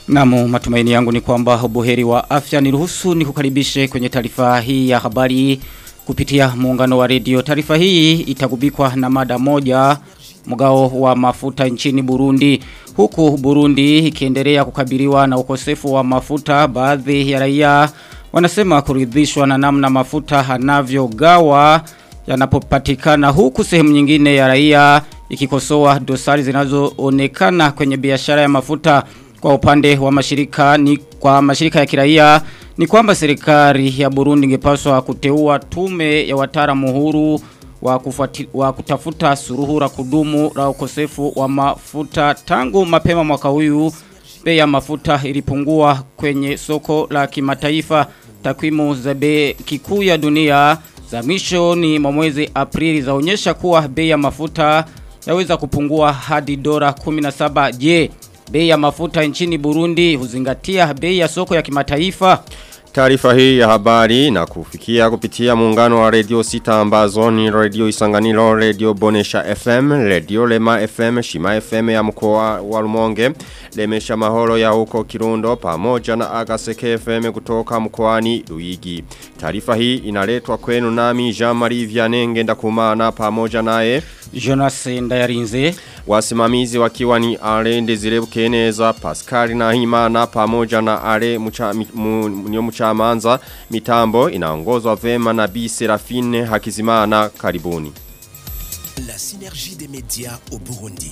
Namu matumaini yangu ni kwamba ubuheri wa afya niruhusu ni kukaribishe kwenye taarifa hii ya habari kupitia muungano wa redio. Taarifa hii itagubikwa na mada moja mgao wa mafuta nchini Burundi. Huku Burundi ikiendelea kukabiliwa na ukosefu wa mafuta baadhi ya raia wanasema kuridhishwa na namna mafuta hanavyogawa yanapopatikana huku sehemu nyingine ya raia ikikosoa dosari zinazoonekana kwenye biashara ya mafuta kwa upande wa mashirika ni kwa mashirika ya kiraia ni kwamba serikali ya Burundi ingepaswa kuteua tume ya wataalamu huru wa, kufuati, wa kutafuta suruhu la kudumu la ukosefu wa mafuta tangu mapema mwaka huyu bei ya mafuta ilipungua kwenye soko la kimataifa takwimu za bei kikuu ya dunia za mwisho ni mwezi Aprili zaonyesha kuwa bei ya mafuta yaweza kupungua hadi dola 17 je bei ya mafuta nchini Burundi huzingatia bei ya soko ya kimataifa Taarifa hii ya habari na kufikia kupitia muungano wa radio sita ambazo ni radio isanganilo, radio bonesha FM, radio lema FM, shima FM ya mkoa wa Rumonge, lemesha mahoro ya huko Kirundo pamoja na agaseke FM kutoka mkoani Luigi. Taarifa hii inaletwa kwenu nami Jean-Marie Vianenge ndakumana pamoja naye Jonas Ndayarinze Wasimamizi wakiwa ni Ale Ndezire Bukeneza, Pascal na Himana pamoja na Ale mucha, mu, mu, Muchamanza. Mitambo inaongozwa vema na Bi Serafine Hakizimana. Karibuni. La synergie des médias au Burundi.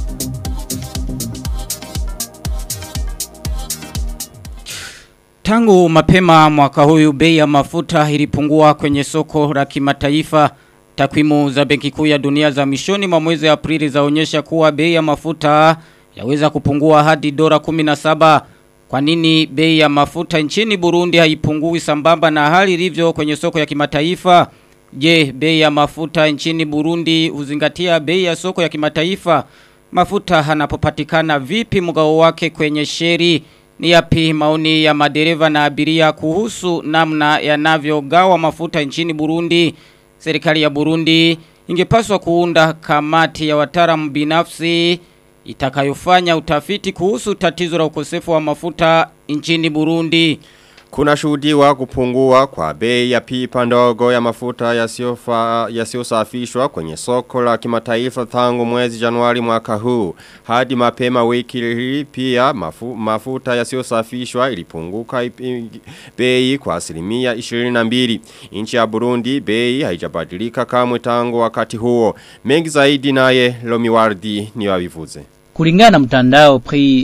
Tangu mapema mwaka huyu bei ya mafuta ilipungua kwenye soko la kimataifa. Takwimu za Benki Kuu ya Dunia za mishoni mwa mwezi Aprili zaonyesha kuwa bei ya mafuta yaweza kupungua hadi dola 17. Kwa nini bei ya mafuta nchini Burundi haipungui sambamba na hali ilivyo kwenye soko ya kimataifa? Je, bei ya mafuta nchini Burundi huzingatia bei ya soko ya kimataifa? Mafuta hanapopatikana vipi mgao wake kwenye sheri? Ni yapi maoni ya madereva na abiria kuhusu namna yanavyogawa mafuta nchini Burundi? Serikali ya Burundi ingepaswa kuunda kamati ya wataalamu binafsi itakayofanya utafiti kuhusu tatizo la ukosefu wa mafuta nchini Burundi. Kuna shuhudiwa kupungua kwa bei ya pipa ndogo ya mafuta yasiyosafishwa kwenye soko la kimataifa tangu mwezi Januari mwaka huu. Hadi mapema wiki hii pia mafu, mafuta yasiyosafishwa ilipunguka bei kwa asilimia 22. Nchi ya Burundi bei haijabadilika kamwe tangu wakati huo. Mengi zaidi naye Lomiwardi ni wavivuze. Kulingana na mtandao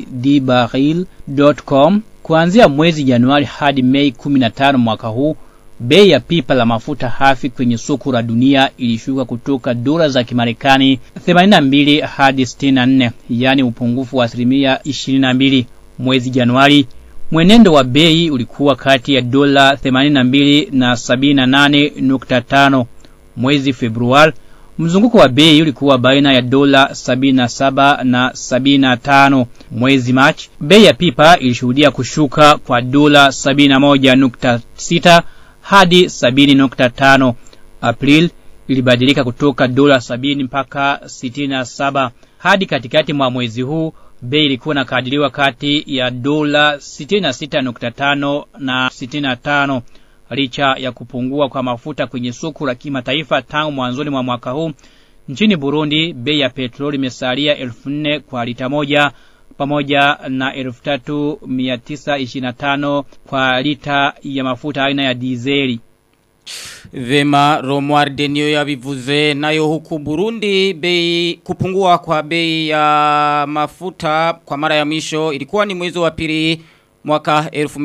prixdibaril.com Kuanzia mwezi Januari hadi Mei 15 mwaka huu, bei ya pipa la mafuta hafi kwenye soko la dunia ilishuka kutoka dola za Kimarekani 82 hadi 64, yani upungufu wa asilimia 22. Mwezi Januari, mwenendo wa bei ulikuwa kati ya dola 82 na 78.5. Mwezi Februari, Mzunguko wa bei ulikuwa baina ya dola 77 na 75. Mwezi March, bei ya pipa ilishuhudia kushuka kwa dola 71.6 hadi 70.5. April ilibadilika kutoka dola 70 mpaka 67. Hadi katikati mwa mwezi huu bei ilikuwa nakadiriwa kati ya dola 66.5 na 65 licha ya kupungua kwa mafuta kwenye soko la kimataifa tangu mwanzoni mwa mwaka huu nchini Burundi bei ya petroli imesalia 1400 kwa lita moja pamoja na 3925 kwa lita ya mafuta aina ya dizeli Vema Romuald Denio ya vivuze nayo huku Burundi bei kupungua kwa bei ya mafuta kwa mara ya mwisho ilikuwa ni mwezi wa pili mwaka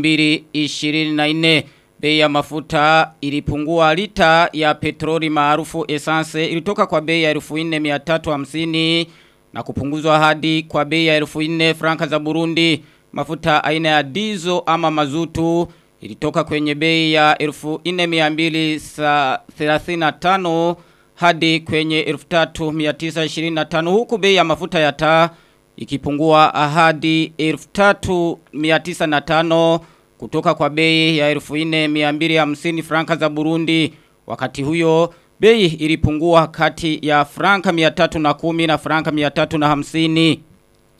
2024 bei ya mafuta ilipungua lita ya petroli maarufu essence ilitoka kwa bei ya 4350 na kupunguzwa hadi kwa bei ya 4000 franka za Burundi mafuta aina ya diesel ama mazutu ilitoka kwenye bei ya 4235 hadi kwenye 3925 huku bei ya mafuta ya taa ikipungua hadi 3905 kutoka kwa bei ya 4250 franka za Burundi wakati huyo bei ilipungua kati ya franka 310 na franka 350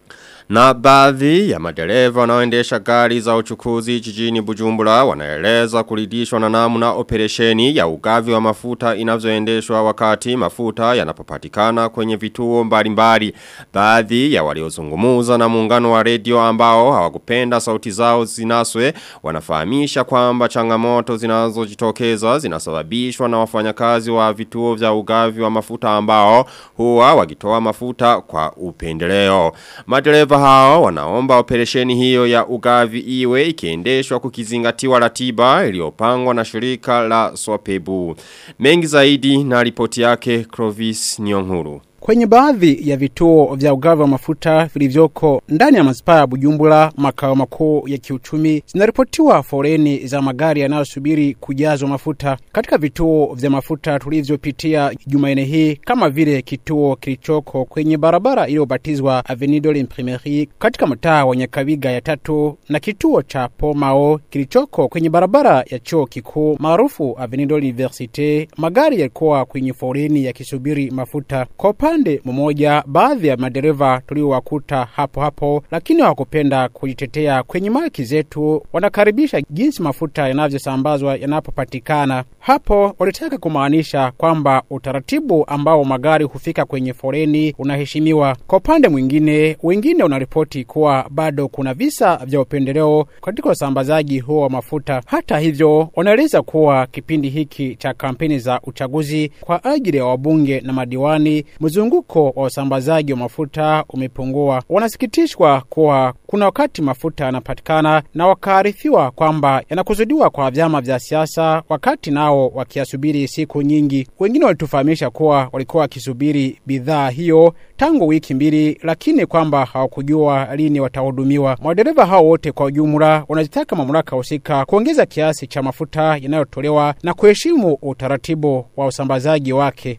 Na baadhi ya madereva wanaoendesha gari za uchukuzi jijini Bujumbura wanaeleza kuridhishwa na namna operesheni ya ugavi wa mafuta inavyoendeshwa wakati mafuta yanapopatikana kwenye vituo mbalimbali. Baadhi ya waliozungumuza na muungano wa redio ambao hawakupenda sauti zao zinaswe wanafahamisha kwamba changamoto zinazojitokeza zinasababishwa na wafanyakazi wa vituo vya ugavi wa mafuta ambao huwa wakitoa mafuta kwa upendeleo. Madereva hao wanaomba operesheni hiyo ya ugavi iwe ikiendeshwa kukizingatiwa ratiba iliyopangwa na shirika la Swapebu. Mengi zaidi na ripoti yake Clovis Nyonguru. Kwenye baadhi ya vituo vya ugavi wa mafuta vilivyoko ndani ya manispaa ya Bujumbura, makao makuu ya kiuchumi, zinaripotiwa foreni za magari yanayosubiri kujazwa mafuta. Katika vituo vya mafuta tulivyopitia Jumanne hii, kama vile kituo kilichoko kwenye barabara iliyobatizwa Avenue de l'Imprimerie katika mtaa wa Nyakabiga ya tatu na kituo cha Pomao kilichoko kwenye barabara ya chuo kikuu maarufu Avenue de l'Universite, magari yalikuwa kwenye foreni yakisubiri mafuta. Kwa upande mmoja, baadhi ya madereva tuliowakuta hapo hapo, lakini hawakupenda kujitetea kwenye maki zetu, wanakaribisha jinsi mafuta yanavyosambazwa yanapopatikana. Hapo walitaka kumaanisha kwamba utaratibu ambao magari hufika kwenye foreni unaheshimiwa. Kwa upande mwingine, wengine wanaripoti kuwa bado kuna visa vya upendeleo katika usambazaji huo wa mafuta. Hata hivyo, wanaeleza kuwa kipindi hiki cha kampeni za uchaguzi kwa ajili ya wabunge na madiwani mzunguko wa usambazaji wa mafuta umepungua. Wanasikitishwa kuwa kuna wakati mafuta yanapatikana na wakaarifiwa kwamba yanakusudiwa kwa vyama vya siasa, wakati nao wakiyasubiri siku nyingi. Wengine walitufahamisha kuwa walikuwa wakisubiri bidhaa hiyo tangu wiki mbili, lakini kwamba hawakujua lini watahudumiwa. Madereva hao wote kwa ujumla wanazitaka mamlaka husika kuongeza kiasi cha mafuta yanayotolewa na kuheshimu utaratibu wa usambazaji wake.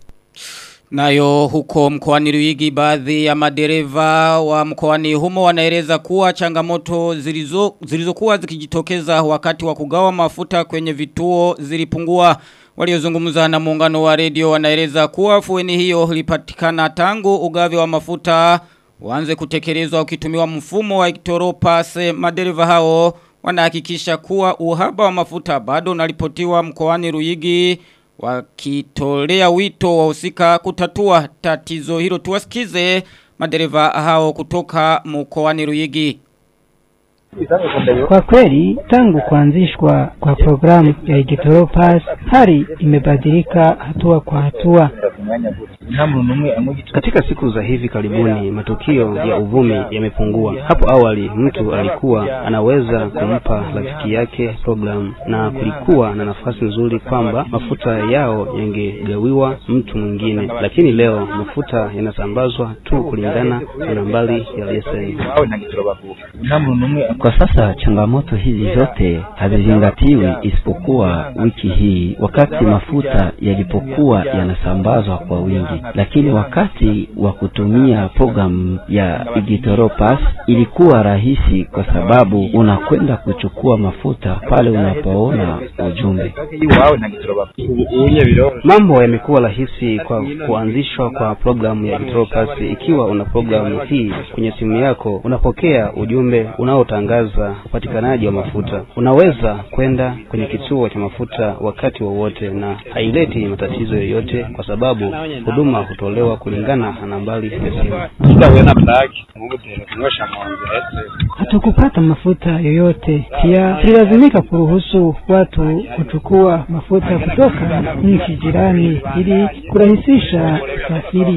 Nayo huko mkoani Ruigi baadhi ya madereva wa mkoani humo wanaeleza kuwa changamoto zilizo zilizokuwa zikijitokeza wakati wa kugawa mafuta kwenye vituo zilipungua. Waliozungumza na muungano wa redio wanaeleza kuwa fueni hiyo ilipatikana tangu ugavi wa mafuta uanze kutekelezwa ukitumiwa mfumo wa Iktoropase madereva hao wanahakikisha kuwa uhaba wa mafuta bado unaripotiwa mkoani Ruigi wakitolea wito wahusika kutatua tatizo hilo tuwasikize madereva hao kutoka mkoani Ruyigi Kwa kweli tangu kuanzishwa kwa programu ya Igitoro Pass hali imebadilika hatua kwa hatua. Katika siku za hivi karibuni matukio ya uvumi yamepungua. Hapo awali mtu alikuwa anaweza kumpa rafiki yake programu na kulikuwa na nafasi nzuri kwamba mafuta yao yangegawiwa mtu mwingine, lakini leo mafuta yanasambazwa tu kulingana na nambari ya leseni. Kwa sasa changamoto hizi zote hazizingatiwi isipokuwa wiki hii, wakati mafuta yalipokuwa yanasambazwa kwa wingi. Lakini wakati wa kutumia programu ya Igitoro Pass ilikuwa rahisi, kwa sababu unakwenda kuchukua mafuta pale unapoona ujumbe. Mambo yamekuwa rahisi kwa kuanzishwa kwa programu ya Igitoro Pass. Ikiwa una programu hii kwenye simu yako, unapokea ujumbe unaotangaza upatikanaji wa mafuta. Unaweza kwenda kwenye kituo cha mafuta wakati wowote wa na haileti matatizo yoyote, kwa sababu huduma hutolewa kulingana na nambari ya simu. Hatukupata mafuta yoyote, pia tulilazimika kuruhusu watu kuchukua mafuta kutoka nchi jirani ili kurahisisha usafiri.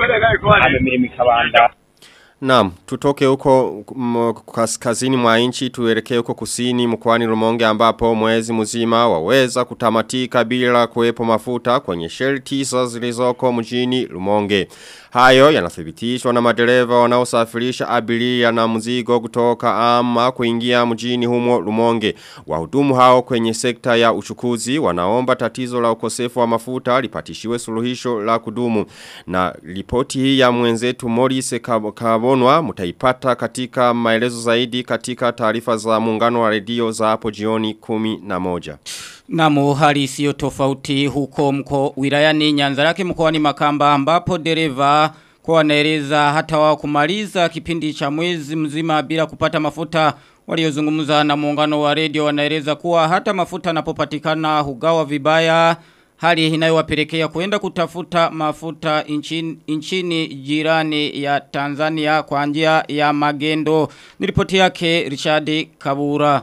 Naam, tutoke huko m, kaskazini mwa nchi tuelekee huko kusini mkoani Rumonge ambapo mwezi mzima waweza kutamatika bila kuwepo mafuta kwenye shell tisa zilizoko mjini Rumonge. Hayo yanathibitishwa na madereva wanaosafirisha abiria na mzigo kutoka ama kuingia mjini humo Rumonge. Wahudumu hao kwenye sekta ya uchukuzi wanaomba tatizo la ukosefu wa mafuta lipatishiwe suluhisho la kudumu. Na ripoti hii ya mwenzetu Morris Kabonwa mutaipata katika maelezo zaidi katika taarifa za muungano wa redio za hapo jioni kumi na moja. Namu hali isiyo tofauti huko mko wilayani Nyanzarake mkoani Makamba ambapo dereva kwa wanaeleza hata wao kumaliza kipindi cha mwezi mzima bila kupata mafuta waliozungumza na muungano wa redio wanaeleza kuwa hata mafuta yanapopatikana hugawa vibaya hali inayowapelekea kuenda kutafuta mafuta nchini, nchini jirani ya Tanzania kwa njia ya magendo. Nilipoti yake Richard Kabura.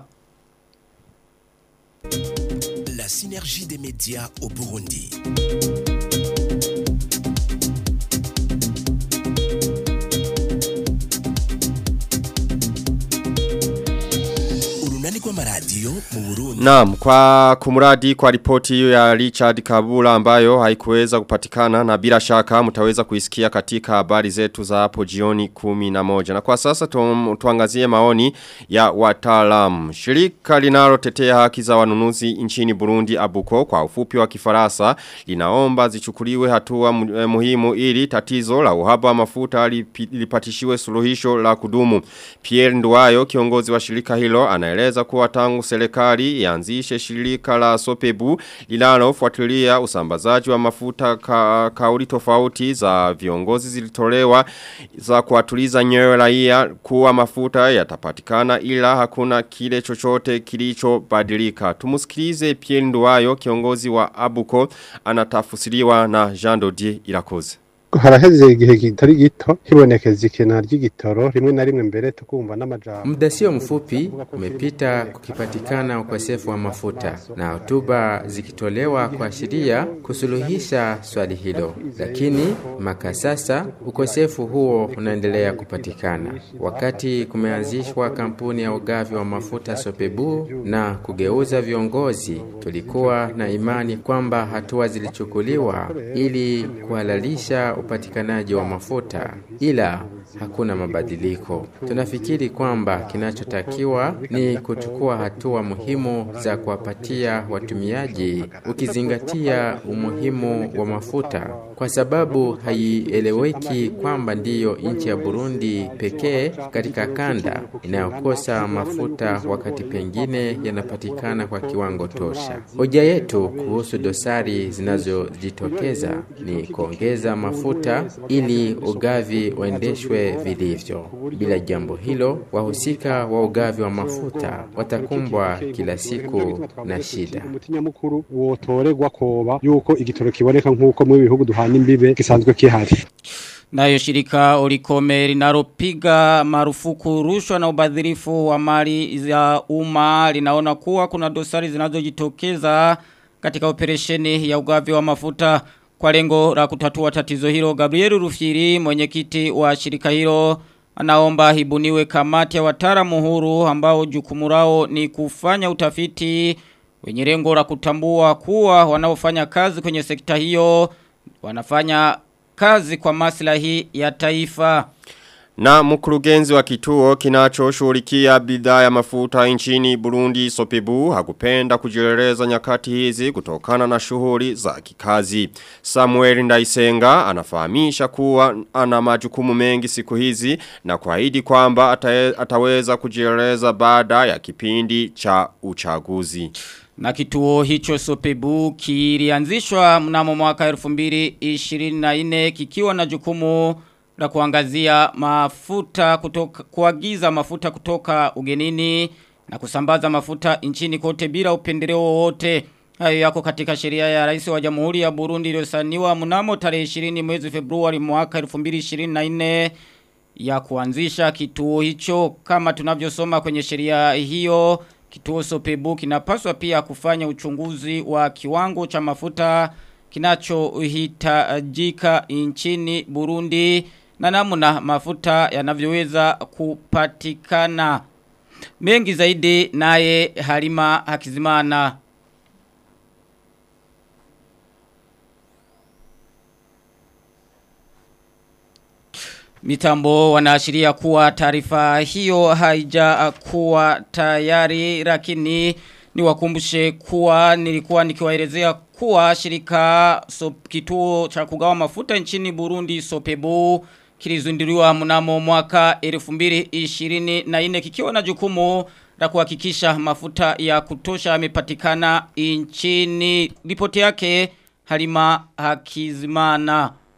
La synergie des médias au Burundi. Urunani rw'amaradiyo mu Burundi. Naam, kwa kumuradi kwa ripoti hiyo ya Richard Kabula ambayo haikuweza kupatikana na bila shaka mtaweza kuisikia katika habari zetu za hapo jioni kumi na moja. Na kwa sasa tu, tuangazie maoni ya wataalamu. Shirika linalotetea haki za wanunuzi nchini Burundi Abuko kwa ufupi wa kifarasa linaomba zichukuliwe hatua mu- eh, muhimu ili tatizo la uhaba wa mafuta lipi- lipatishiwe suluhisho la kudumu. Pierre Nduwayo kiongozi wa shirika hilo anaeleza kuwa tangu serikali ianzishe shirika la Sopebu linalofuatilia usambazaji wa mafuta ka, kauli tofauti za viongozi zilitolewa za kuwatuliza nyoyo raia kuwa mafuta yatapatikana ila hakuna kile chochote kilichobadilika. Tumusikilize Pierre Nduwayo kiongozi wa Abuko anatafsiriwa na Jean Dodier Irakoze. haraheze igihe kitari gito hibonekeza ikena ry'igitoro rimwe na rimwe mbere tukumva n'amajambo Muda sio mfupi umepita kukipatikana ukosefu wa mafuta na hotuba zikitolewa kuashiria kusuluhisha swali hilo, lakini mpaka sasa ukosefu huo unaendelea kupatikana. Wakati kumeanzishwa kampuni ya ugavi wa mafuta Sopebu na kugeuza viongozi, tulikuwa na imani kwamba hatua zilichukuliwa ili kuhalalisha upatikanaji wa mafuta, ila hakuna mabadiliko. Tunafikiri kwamba kinachotakiwa ni kuchukua hatua muhimu za kuwapatia watumiaji, ukizingatia umuhimu wa mafuta, kwa sababu haieleweki kwamba ndiyo nchi ya Burundi pekee katika kanda inayokosa mafuta wakati pengine yanapatikana kwa kiwango tosha. Hoja yetu kuhusu dosari zinazojitokeza ni kuongeza mafuta ili ugavi uendeshwe vilivyo. Bila jambo hilo, wahusika wa ugavi wa mafuta watakumbwa kila siku na shida. umuti nyamukuru wotorerwa koba yuko igitoro kiboneka nk'uko mu bihugu duhana imbibe gisanzwe kihari Nayo shirika Olikome linalopiga marufuku rushwa na ubadhirifu wa mali za umma linaona kuwa kuna dosari zinazojitokeza katika operesheni ya ugavi wa mafuta kwa lengo la kutatua tatizo hilo. Gabriel Rufiri mwenyekiti wa shirika hilo anaomba hibuniwe kamati ya wataalamu huru ambao jukumu lao ni kufanya utafiti wenye lengo la kutambua kuwa wanaofanya kazi kwenye sekta hiyo wanafanya kazi kwa maslahi ya taifa. Na mkurugenzi wa kituo kinachoshughulikia bidhaa ya mafuta nchini Burundi Sopebu hakupenda kujieleza nyakati hizi kutokana na shughuli za kikazi. Samuel Ndaisenga anafahamisha kuwa ana majukumu mengi siku hizi na kuahidi kwamba atae- ataweza kujieleza baada ya kipindi cha uchaguzi. Na kituo hicho Sopebu kilianzishwa mnamo mwaka 2024 kikiwa na jukumu la kuangazia mafuta kutoka kuagiza mafuta kutoka ugenini na kusambaza mafuta nchini kote bila upendeleo wowote. Hayo yako katika sheria ya rais wa Jamhuri ya Burundi iliyosaniwa mnamo tarehe 20 mwezi Februari mwaka 2024 ya kuanzisha kituo hicho kama tunavyosoma kwenye sheria hiyo kituo Sopebu kinapaswa pia kufanya uchunguzi wa kiwango cha mafuta kinachohitajika nchini Burundi na namna mafuta yanavyoweza kupatikana mengi zaidi naye Halima Hakizimana Mitambo wanaashiria kuwa taarifa hiyo haija kuwa tayari lakini niwakumbushe kuwa nilikuwa nikiwaelezea kuwa shirika so, kituo cha kugawa mafuta nchini Burundi Sopebu kilizunduliwa mnamo mwaka 2024 kikiwa na jukumu la kuhakikisha mafuta ya kutosha yamepatikana nchini ripoti yake Halima Hakizimana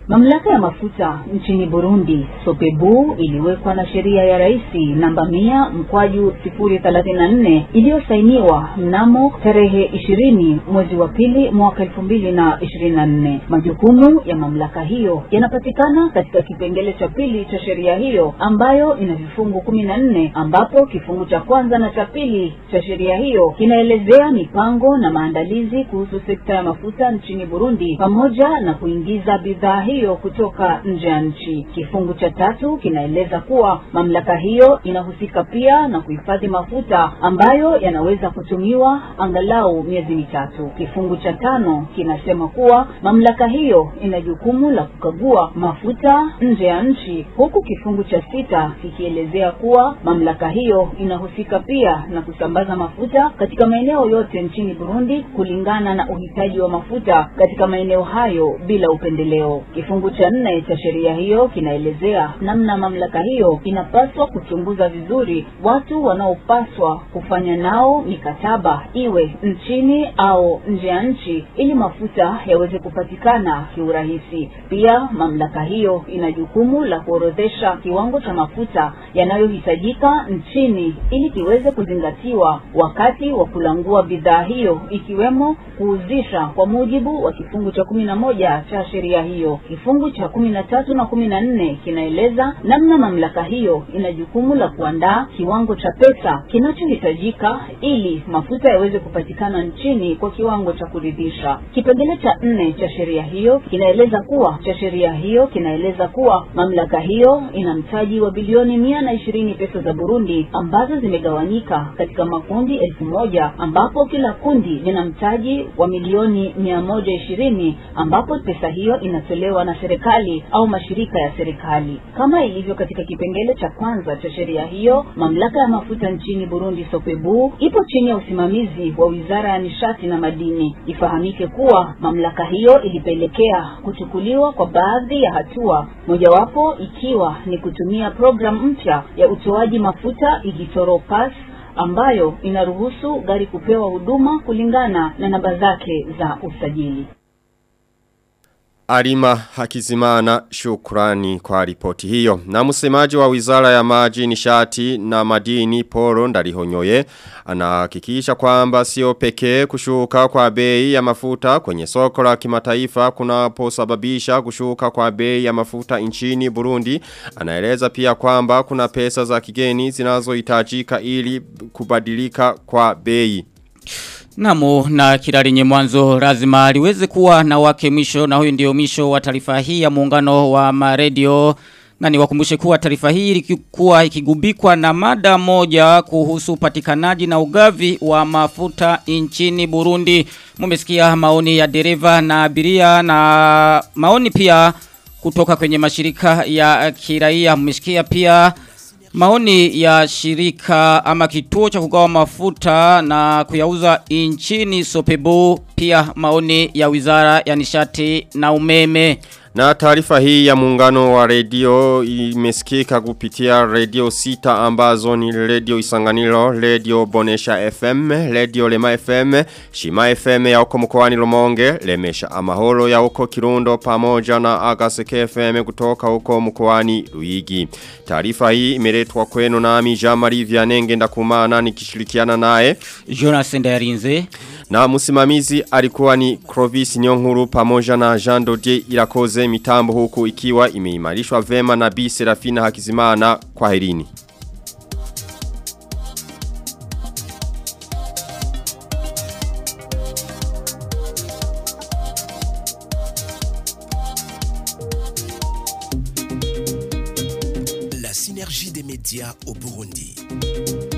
Mamlaka ya mafuta nchini Burundi Sopebu iliwekwa na sheria ya rais namba mia mkwaju sifuri thelathini na nne iliyosainiwa mnamo tarehe ishirini mwezi wa pili mwaka elfu mbili na ishirini na nne. Majukumu ya mamlaka hiyo yanapatikana katika kipengele cha pili cha sheria hiyo ambayo ina vifungu kumi na nne ambapo kifungu cha kwanza na cha pili cha sheria hiyo kinaelezea mipango na maandalizi kuhusu sekta ya mafuta nchini Burundi pamoja na kuingiza bidhaa hiyo kutoka nje ya nchi. Kifungu cha tatu kinaeleza kuwa mamlaka hiyo inahusika pia na kuhifadhi mafuta ambayo yanaweza kutumiwa angalau miezi mitatu. Kifungu cha tano kinasema kuwa mamlaka hiyo ina jukumu la kukagua mafuta nje ya nchi, huku kifungu cha sita kikielezea kuwa mamlaka hiyo inahusika pia na kusambaza mafuta katika maeneo yote nchini Burundi kulingana na uhitaji wa mafuta katika maeneo hayo bila upendeleo. Kifungu cha nne cha sheria hiyo kinaelezea namna mamlaka hiyo inapaswa kuchunguza vizuri watu wanaopaswa kufanya nao mikataba iwe nchini au nje ya nchi ili mafuta yaweze kupatikana kiurahisi. Pia mamlaka hiyo ina jukumu la kuorodhesha kiwango cha mafuta yanayohitajika nchini ili kiweze kuzingatiwa wakati wa kulangua bidhaa hiyo ikiwemo kuuzisha kwa mujibu wa kifungu cha kumi na moja cha sheria hiyo. Kifungu cha kumi na tatu na kumi na nne kinaeleza namna mamlaka hiyo ina jukumu la kuandaa kiwango cha pesa kinachohitajika ili mafuta yaweze kupatikana nchini kwa kiwango cha kuridhisha. Kipengele cha nne cha sheria hiyo kinaeleza kuwa cha sheria hiyo kinaeleza kuwa mamlaka hiyo ina mtaji wa bilioni mia na ishirini pesa za Burundi ambazo zimegawanyika katika makundi elfu moja ambapo kila kundi lina mtaji wa milioni mia moja ishirini ambapo pesa hiyo inatolewa na serikali au mashirika ya serikali. Kama ilivyo katika kipengele cha kwanza cha sheria hiyo, mamlaka ya mafuta nchini Burundi Sopebu ipo chini ya usimamizi wa Wizara ya Nishati na Madini. Ifahamike kuwa mamlaka hiyo ilipelekea kuchukuliwa kwa baadhi ya hatua, mojawapo ikiwa ni kutumia programu mpya ya utoaji mafuta Igitoro Pass ambayo inaruhusu gari kupewa huduma kulingana na namba zake za usajili. Alima Hakizimana shukrani kwa ripoti hiyo. Na msemaji wa wizara ya maji nishati na madini Poro Ndarihonyoye anahakikisha kwamba sio pekee kushuka kwa bei ya mafuta kwenye soko la kimataifa kunaposababisha kushuka kwa bei ya mafuta nchini Burundi. Anaeleza pia kwamba kuna pesa za kigeni zinazohitajika ili kubadilika kwa bei. Namu na kirarinye mwanzo lazima liweze kuwa na wake mwisho na huyu ndio mwisho wa taarifa hii ya muungano wa maredio na niwakumbushe kuwa taarifa hii ilikuwa ikigubikwa na mada moja kuhusu upatikanaji na ugavi wa mafuta nchini Burundi. Mumesikia maoni ya dereva na abiria na maoni pia kutoka kwenye mashirika ya kiraia. Mumesikia pia Maoni ya shirika ama kituo cha kugawa mafuta na kuyauza nchini Sopebu pia maoni ya wizara ya nishati na umeme. Na taarifa hii ya muungano wa redio imesikika kupitia redio sita ambazo ni redio Isanganiro, redio Bonesha FM, redio Lema FM, Shima FM ya uko mkoani Lumonge, Lemesha Amahoro ya uko Kirundo pamoja na Agaseke FM kutoka uko mkoani Luigi. Taarifa hii imeletwa kwenu nami Jean-Marie Vianenge ndakumana nikishirikiana naye Jonas Ndayarinze. Na msimamizi alikuwa ni Clovis Nyonguru pamoja na Jean Dodier Irakoze mitambo huku ikiwa imeimarishwa vema na Bi Serafina Hakizimana kwa herini. La synergie des médias au Burundi.